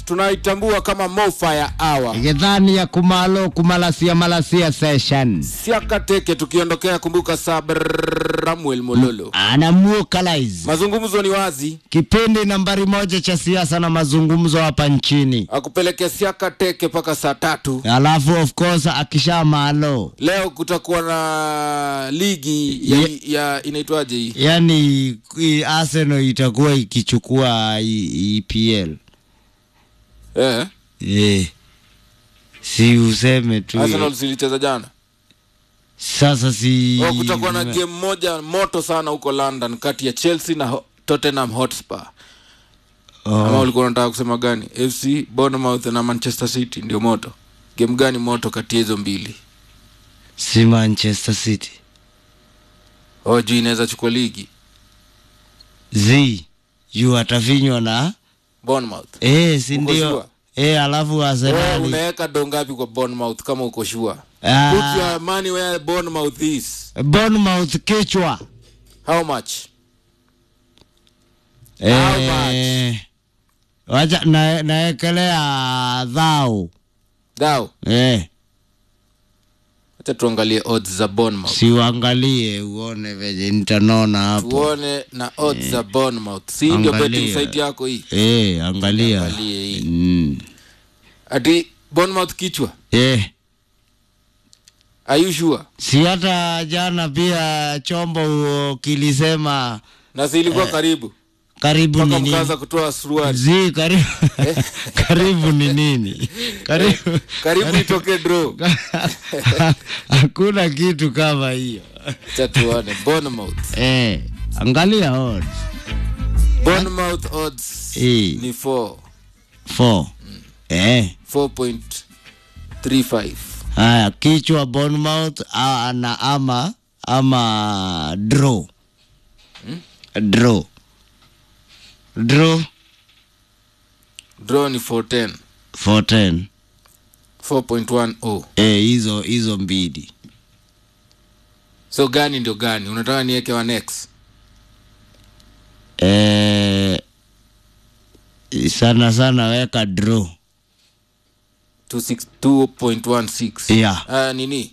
tunaitambua kama Mofire Hour. githani ya kumalo kumalasia malasia session Siaka teke tukiondokea, kumbuka Samuel Mololo. anamuokalize Mazungumzo ni wazi, kipindi nambari moja cha siasa na mazungumzo hapa nchini akupelekea siaka teke mpaka saa tatu. alafu of course akisha malo Leo kutakuwa na ligi ya, ya inaitwaje hii yani i- Arsenal itakuwa ikichukua i- EPL eh? eh. si useme tu Arsenal zilicheza jana. sasa si Oh, kutakuwa na game moja moto sana huko London kati ya Chelsea na Ho- Tottenham Hotspur. Ama oh. ulikuwa unataka kusema gani? FC Bournemouth na Manchester City ndio moto. Game gani moto kati ya hizo mbili? si Manchester City Oh, juu inaweza chukua ligi. z yu atafinywa na Bournemouth. eh, si Uko ndio sure? eh, alafu Wewe Arsenal unaweka do ngapi kwa Bournemouth kama uko sure? Ah. Put your money where Bournemouth is. Bournemouth kichwa How much? How eh, wacha na, naekelea dhao Dao. eh, Acha tuangalie odds za Bournemouth. siuangalie uone venye nitanona hapo Tuone na odds za Bournemouth. Si ndio Angalia. betting site yako hii? eh, angalia Angalie hii. mm. Ati Bournemouth kichwa. eh. Are you sure? si hata jana pia chombo kilisema Na si ilikuwa karibu. karibu Mpaka ni nini mkaanza kutoa suruali. zi karibu karibu ni nini karibu Karibu itoke draw. hakuna kitu kama hiyo Acha tuone Bournemouth. eh, angalia odds Bournemouth odds Eh. ni 4 4 eh 4.35. haya kichwa Bournemouth a- na ama ama draw draw draw Draw ni 410. 410 4.10. eh, hizo hizo mbili So gani ndio gani? Unataka niweke wa next? eh, sana sana weka draw 26 2.16. Yeah. Ah, nini?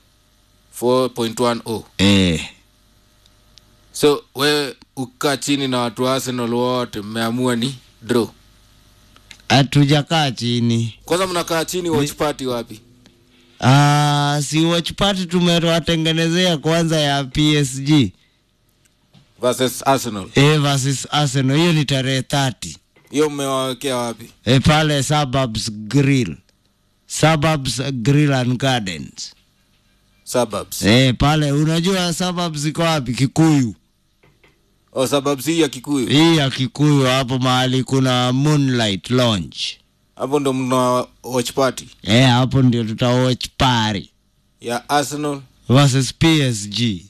4.10. eh, So wewe ukaa chini na watu wa Arsenal wote mmeamua ni draw. hatujakaa chini Kwanza mnakaa chini watch party wapi? Ah, si watch party tumewatengenezea kwanza ya PSG Versus Arsenal. eh, versus Arsenal. Hiyo ni tarehe 30 Hiyo mmewawekea wapi? eh, pale Suburbs Grill, Suburbs Grill and Gardens Suburbs. eh, pale unajua Suburbs iko wapi? Kikuyu. Oh, suburbs hii ya Kikuyu. Hii ya Kikuyu hapo mahali kuna Moonlight Lounge Hapo ndo mna watch party eh, hapo ndio tuta watch party ya Arsenal. versus PSG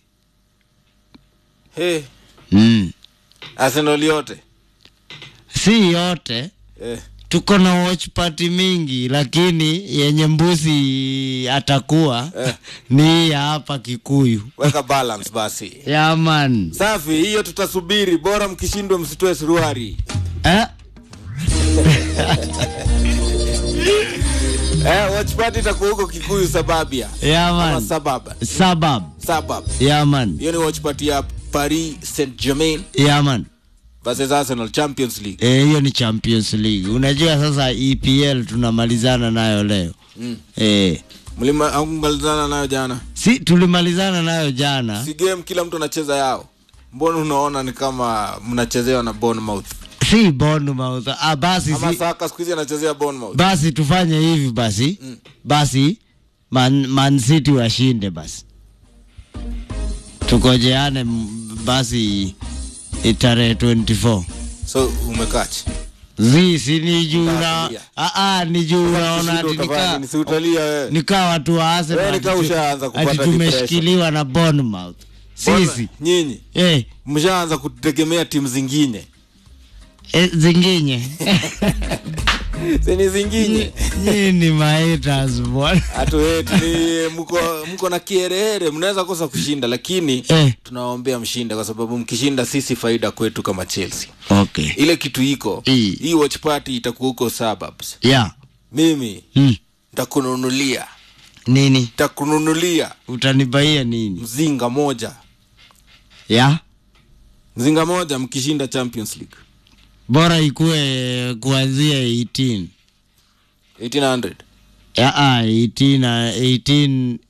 Hey, mm. Arsenal yote. si yote Eh. tuko na watch party mingi lakini yenye mbuzi atakuwa Eh. ni hii ya hapa Kikuyu. Weka balance basi. Yaman Safi, hiyo tutasubiri. Bora mkishindwa msitoe suruari. eh? Eh, watch party itakuwa huko Kikuyu Sababia. Ama Yaman Sababa. Sabab Sabab. Yaman Hiyo ni watch party ya Paris Saint-Germain Yaman versus Arsenal Champions League. Eh, hiyo ni Champions League. Unajua sasa EPL tunamalizana nayo leo Mm. eh, Mlima angalizana nayo jana. si tulimalizana nayo jana Si game kila mtu anacheza yao. Mbona unaona ni kama mnachezewa na Bournemouth? si Bournemouth. Ah, basi Ama si, Saka siku hizi anachezea Bournemouth. basi tufanye hivi basi Mm. basi man, man City washinde basi tukojeane m- basi eh, tarehe 24 So umekachi. zi si ni juu na Utafikiria. ah, ah, ni juu naona ati Utafanya nika nini? Si utalia wewe. nikaa watu wa Arsenal Wewe nikaa ati tu- ushaanza kupata ati tumeshikiliwa na Bournemouth Mbona sisi nyinyi eh, mshaanza kutegemea timu zingine. eh, zinginye sini zinginye Nyinyi ni mahaters bwana. hatueti ni mko, mko na kierehere mnaweza kosa kushinda lakini Eh. tunawaombea mshinde kwa sababu mkishinda sisi faida kwetu kama chelsea Okay. ile kitu iko Ii. hii watch party itakuwa huko suburbs Yeah. mimi Mm. ntakununulia Nini? ntakununulia Utanibaia nini? mzinga moja Yeah. mzinga moja mkishinda champions league Bora ikue kuanzia 18. 1800 Yeah, ah, 18 na 18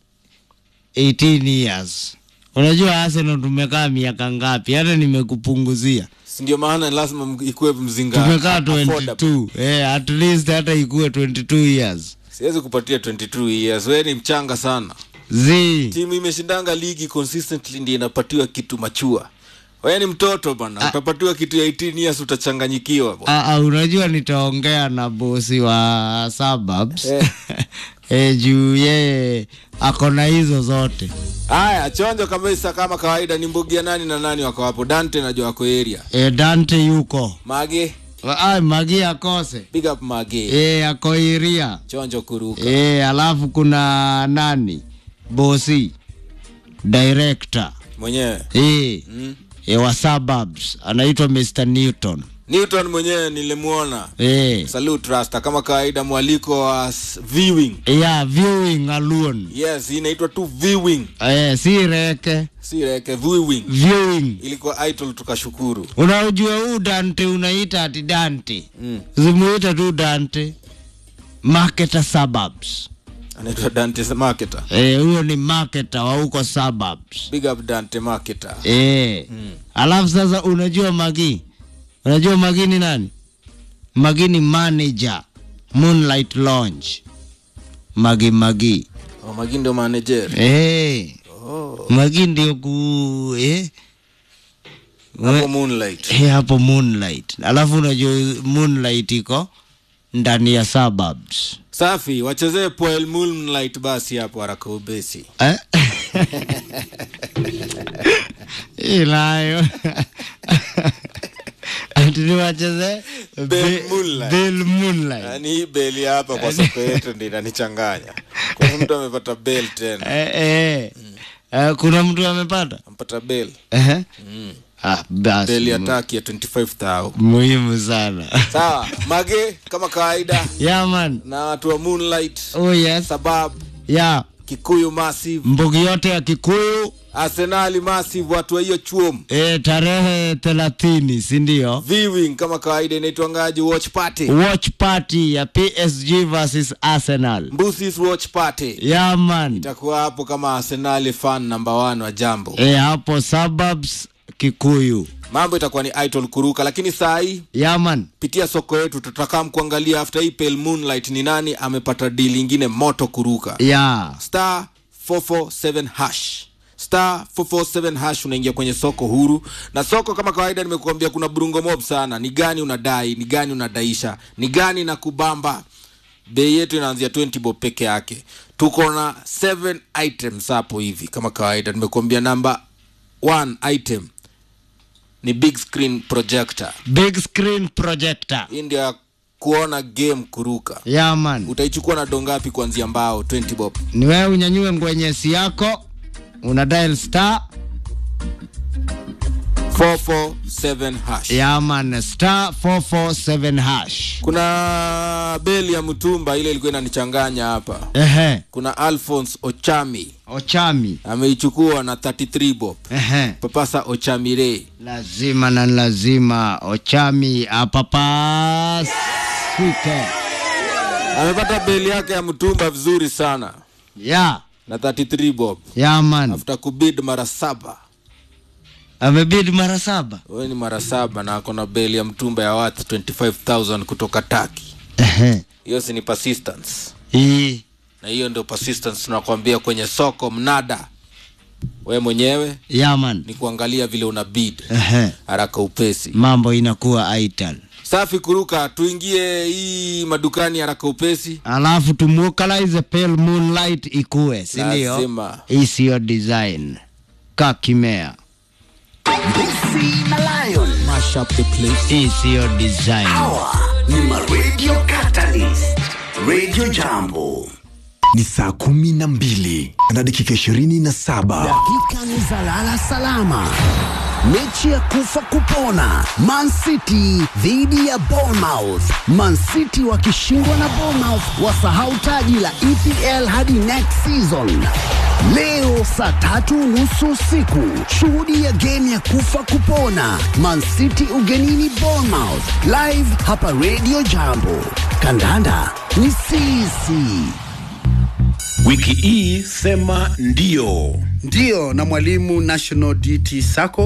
18 years. Unajua Arsenal tumekaa miaka ngapi? Hata nimekupunguzia. Si ndio maana lazima m- ikuwe mzinga Tumekaa affordable. 22. Eh, at least hata ikue 22 years. siwezi kupatia 22 years we ni mchanga sana Zi. timu imeshindanga ligi consistently ndio inapatiwa kitu machua wewe ni mtoto bana utapatiwa kitu ya 18 years utachanganyikiwa bwana. Ah, ah, unajua nitaongea na bosi wa suburbs Eh. eh, juu yeye ako na hizo zote haya chonjo kabisa kama kawaida ni mbugia nani na nani wako hapo dante najua wako area eh, Dante yuko mage ah, Magi akose big up mage eh, ako iria chonjo kuruka eh, alafu kuna nani bosi director mwenyewe eh, mm. eh, wa suburbs anaitwa Mr Newton newton mwenyewe nilimwona eh, salute rasta kama kawaida mwaliko wa s- viewing yeah, viewing alone yes inaitwa tu viewing eh, si reke si reke viewing viewing ilikuwa idol tukashukuru unaujua huu dante unaita ati dante mm. zimuita tu dante marketer suburbs anaitwa dante marketer Eh, huyo ni marketer wa huko suburbs big up dante marketer Eh. alafu sasa unajua magi unajua magi ni nani magi ni manager moonlight lounge magi magi oh, magi ndio manager eh. oh. magi ndio ku eh. hapo moonlight Eh, hapo moonlight alafu unajua moonlight iko ndani ya suburbs safi wachezee poel moonlight basi hapo haraka ubesi Eh? ilayo atiniwacheze Bell Moonlight. Bell Moonlight. yani hii beli hapa kwa soko yetu ndi inanichanganya kwa mtu amepata bel tena Eh, eh. Eh, kuna mtu amepata ampata bel Ehe. mm. ah, basi bel ya mu- taki ya 25000 muhimu sana sawa mage kama kawaida yeah, man. na watu wa moonlight oh, yes. sabab yeah. kikuyu massive mbugi yote ya kikuyu arsenali massive watu wa hiyo chuom eh, tarehe thelathini sindio viewing kama kawaida inaitwangaji watch party watch party ya psg versus arsenal mbusis watch party yeah, man. itakuwa hapo kama arsenali fan number one wa jambo e, hapo suburbs kikuyu mambo itakuwa ni idol kuruka lakini saa hii yaman pitia soko yetu tutakaa mkuangalia after hii pale moonlight ni nani amepata deal ingine moto kuruka ya star 447 hash star 447 hash unaingia kwenye soko huru na soko kama kawaida nimekuambia kuna burungo mob sana ni gani unadai ni gani unadaisha ni gani na kubamba bei yetu inaanzia 20 bob peke yake tuko na 7 items hapo hivi kama kawaida nimekuambia namba 1 item ni big screen projector big screen projector hii ndio ya kuona game kuruka yaman utaichukua na dongapi kuanzia mbao 20 bob ni wewe unyanyue ngwenyesi yako una dial star 447 hash yaman star 447 hash kuna beli ya mtumba ile ilikuwa inanichanganya hapa ehe kuna alphons ochami ochami ameichukua na 33 bob ehe papasa ochamire lazima na lazima ochami apapasike amepata beli yake ya mtumba vizuri sana ya na 33 bob yaman after kubid mara saba amebidi mara saba we ni mara saba na ako na beli ya mtumba ya worth 25000 kutoka taki ehe hiyo si ni persistence hii na hiyo ndio persistence tunakwambia kwenye soko mnada we mwenyewe yaman ni kuangalia vile una bid ehe haraka upesi mambo inakuwa ital safi kuruka tuingie hii madukani haraka upesi alafu tumwokalize pale moonlight ikue sindio Lazima. isiyo design kakimea Lucy na Lion Mash up the place. isiyo design hawa ni maradio Katani Radio Jambo. ni saa kumi na mbili na dakika ishirini na saba Dakika ni za lala salama. Mechi ya kufa kupona, Man City dhidi ya Bournemouth. Man City wakishindwa na Bournemouth wasahau taji la EPL hadi next season. Leo saa tatu nusu usiku, shuhudia game ya kufa kupona, Man City ugenini Bournemouth, live hapa Radio Jambo. Kandanda ni sisi. Wiki hii sema ndio. Ndiyo, na mwalimu National DT Sacco